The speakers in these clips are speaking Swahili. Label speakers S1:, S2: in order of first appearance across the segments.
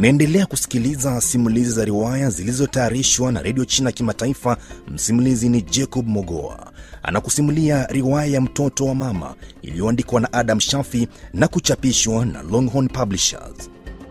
S1: Unaendelea kusikiliza simulizi za riwaya zilizotayarishwa na redio China Kimataifa. Msimulizi ni Jacob Mogoa, anakusimulia riwaya ya mtoto wa mama iliyoandikwa na Adam Shafi na kuchapishwa na Longhorn Publishers.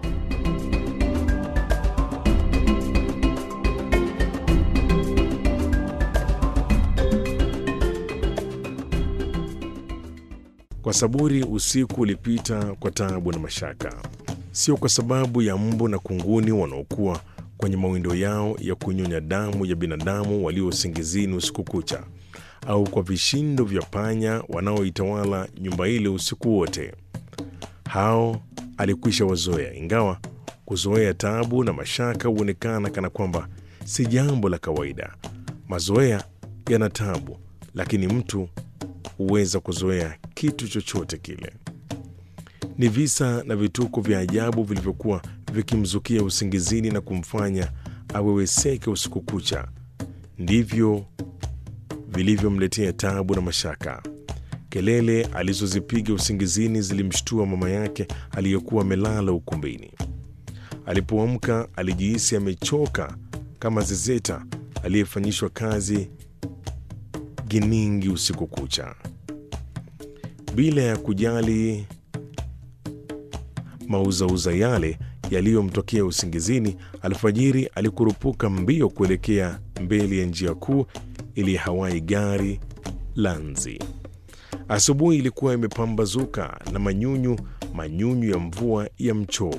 S2: Kwa saburi usiku ulipita kwa taabu na mashaka, sio kwa sababu ya mbu na kunguni wanaokuwa kwenye mawindo yao ya kunyonya damu ya binadamu walio usingizini usiku kucha, au kwa vishindo vya panya wanaoitawala nyumba ile usiku wote. Hao alikwisha wazoea, ingawa kuzoea taabu na mashaka huonekana kana kwamba si jambo la kawaida. Mazoea yana taabu, lakini mtu huweza kuzoea kitu chochote kile. Ni visa na vituko vya ajabu vilivyokuwa vikimzukia usingizini na kumfanya aweweseke usiku kucha, ndivyo vilivyomletea taabu na mashaka. Kelele alizozipiga usingizini zilimshtua mama yake aliyekuwa amelala ukumbini. Alipoamka alijihisi amechoka kama zezeta aliyefanyishwa kazi giningi usiku kucha. Bila ya kujali mauzauza yale yaliyomtokea usingizini, alfajiri alikurupuka mbio kuelekea mbele ya njia kuu ili hawai gari la nzi. Asubuhi ilikuwa imepambazuka na manyunyu manyunyu ya mvua ya mchoo.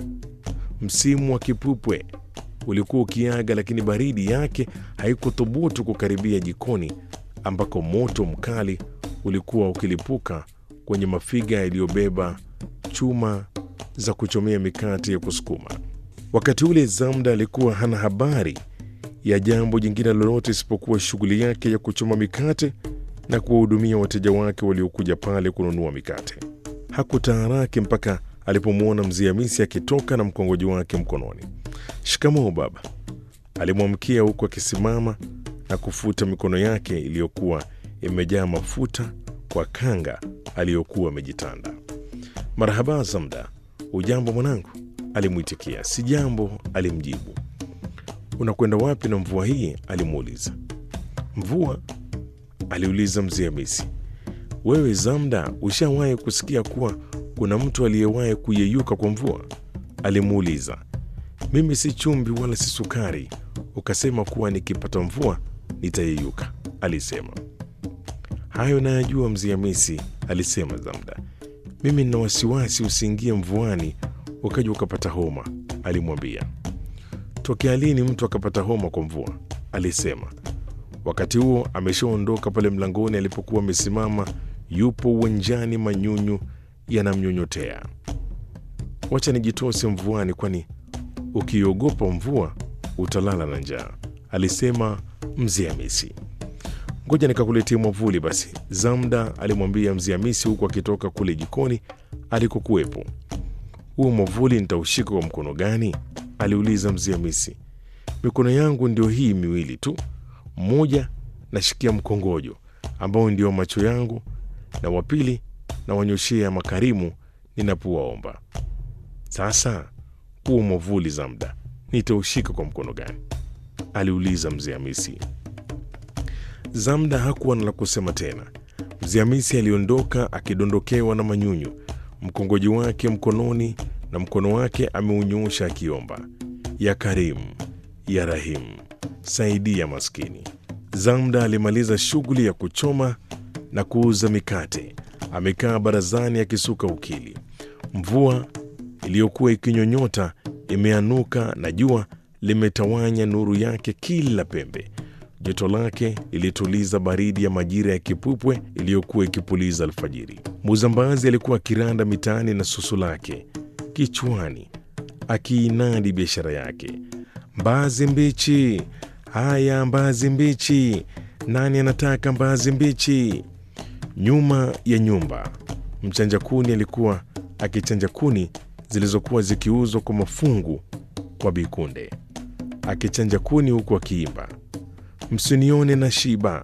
S2: Msimu wa kipupwe ulikuwa ukiaga, lakini baridi yake haikuthubutu kukaribia jikoni ambako moto mkali ulikuwa ukilipuka kwenye mafiga yaliyobeba chuma za kuchomea mikate ya kusukuma. Wakati ule Zamda alikuwa hana habari ya jambo jingine lolote isipokuwa shughuli yake ya kuchoma mikate na kuwahudumia wateja wake waliokuja pale kununua mikate. Hakutaharaki mpaka alipomwona mzee Hamisi akitoka na mkongoji wake mkononi. Shikamoo baba, alimwamkia huku akisimama na kufuta mikono yake iliyokuwa imejaa mafuta kwa kanga aliyokuwa amejitanda. Marhaba Zamda, ujambo mwanangu? alimwitikia. Si jambo, alimjibu. Unakwenda wapi na mvua hii? alimuuliza. Mvua? aliuliza mzee Hamisi. Wewe Zamda, ushawahi kusikia kuwa kuna mtu aliyewahi kuyeyuka kwa mvua? alimuuliza. Mimi si chumvi wala si sukari, ukasema kuwa nikipata mvua nitayeyuka, alisema. Hayo nayajua mzee Hamisi, alisema Zamda. Mimi nina wasiwasi usiingie mvuani ukaja ukapata homa, alimwambia. Tokea lini mtu akapata homa kwa mvua? alisema. Wakati huo ameshaondoka pale mlangoni alipokuwa amesimama, yupo uwanjani, manyunyu yanamnyonyotea. Wacha nijitose mvuani, kwani ukiogopa mvua utalala na njaa, alisema mzee Hamisi. Ngoja nikakuletea mwavuli basi, Zamda alimwambia mzee Hamisi huku akitoka kule jikoni alikokuwepo. Huo mwavuli nitaushika kwa mkono gani? aliuliza mzee Hamisi. Mikono yangu ndio hii miwili tu, mmoja nashikia mkongojo ambao ndio macho yangu, na wa pili na wanyoshea makarimu ninapowaomba. Sasa huo mwavuli Zamda nitaushika kwa mkono gani? aliuliza mzee Hamisi. Zamda hakuwa na la kusema tena. Mzee Hamisi aliondoka akidondokewa na manyunyu, mkongoji wake mkononi na mkono wake ameunyoosha akiomba, ya Karimu, ya Rahimu, saidia maskini. Zamda alimaliza shughuli ya kuchoma na kuuza mikate, amekaa barazani akisuka ukili. Mvua iliyokuwa ikinyonyota imeanuka na jua limetawanya nuru yake kila pembe. Joto lake lilituliza baridi ya majira ya kipupwe iliyokuwa ikipuliza alfajiri. Muzambazi alikuwa akiranda mitaani na susu lake kichwani, akiinadi biashara yake. Mbaazi mbichi, haya mbaazi mbichi, nani anataka mbaazi mbichi? Nyuma ya nyumba, mchanja kuni alikuwa akichanja kuni zilizokuwa zikiuzwa kwa mafungu kwa Bikunde, akichanja kuni huku akiimba Msinione na shiba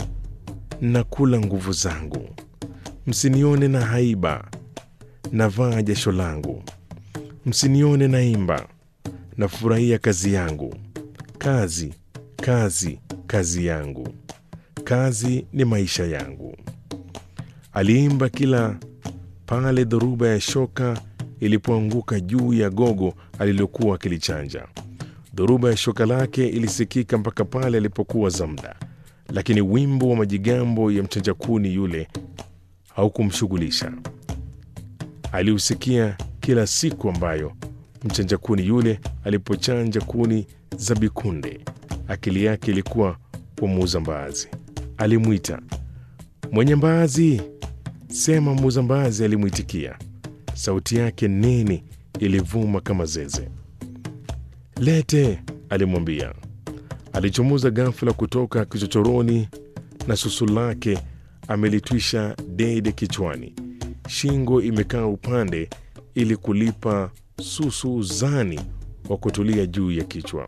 S2: na kula nguvu zangu, msinione na haiba navaa jasho langu, msinione naimba, nafurahia kazi yangu. Kazi, kazi, kazi yangu, kazi ni maisha yangu. Aliimba kila pale dhoruba ya shoka ilipoanguka juu ya gogo alilokuwa akilichanja. Dhoruba ya shoka lake ilisikika mpaka pale alipokuwa Zamda, lakini wimbo wa majigambo ya mchanja kuni yule haukumshughulisha. Aliusikia kila siku ambayo mchanja kuni yule alipochanja kuni za bikunde. Akili yake ilikuwa kwa muuza mbaazi. Alimwita, mwenye mbaazi, sema. Muuza mbaazi alimwitikia, sauti yake nene ilivuma kama zeze. Lete, alimwambia. Alichomoza ghafula kutoka kichochoroni na susu lake amelitwisha dede kichwani, shingo imekaa upande ili kulipa susu uzani wa kutulia juu ya kichwa.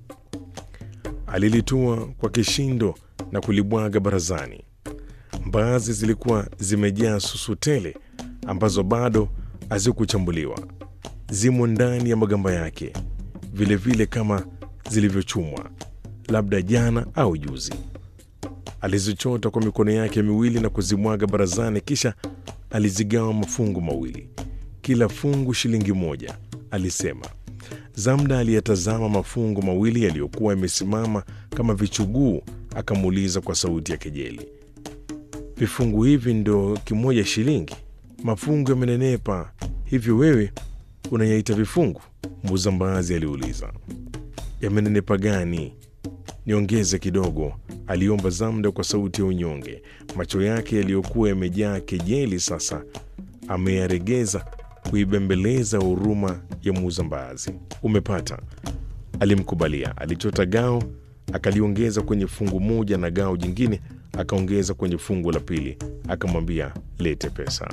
S2: Alilitua kwa kishindo na kulibwaga barazani. Mbaazi zilikuwa zimejaa susu tele ambazo bado hazikuchambuliwa, zimo ndani ya magamba yake vilevile vile kama zilivyochumwa labda jana au juzi. Alizichota kwa mikono yake miwili na kuzimwaga barazani, kisha alizigawa mafungu mawili, kila fungu shilingi moja, alisema. Zamda aliyetazama mafungu mawili yaliyokuwa yamesimama kama vichuguu, akamuuliza kwa sauti ya kejeli, vifungu hivi ndo kimoja shilingi? Mafungu yamenenepa hivyo, wewe unayaita vifungu? Muuza mbaazi aliuliza. Yamenenepa gani? Niongeze kidogo, aliomba Zamda kwa sauti ya unyonge. Macho yake yaliyokuwa yamejaa kejeli sasa ameyaregeza kuibembeleza huruma ya muuza mbaazi. Umepata, alimkubalia. Alichota gao akaliongeza kwenye fungu moja na gao jingine akaongeza kwenye fungu la pili, akamwambia lete pesa.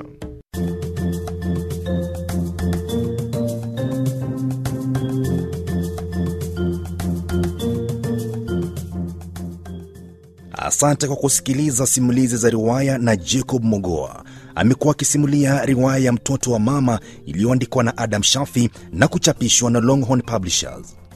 S1: Asante kwa kusikiliza simulizi za riwaya na Jacob Mogoa. Amekuwa akisimulia riwaya ya Mtoto wa Mama iliyoandikwa na Adam Shafi na kuchapishwa na Longhorn Publishers.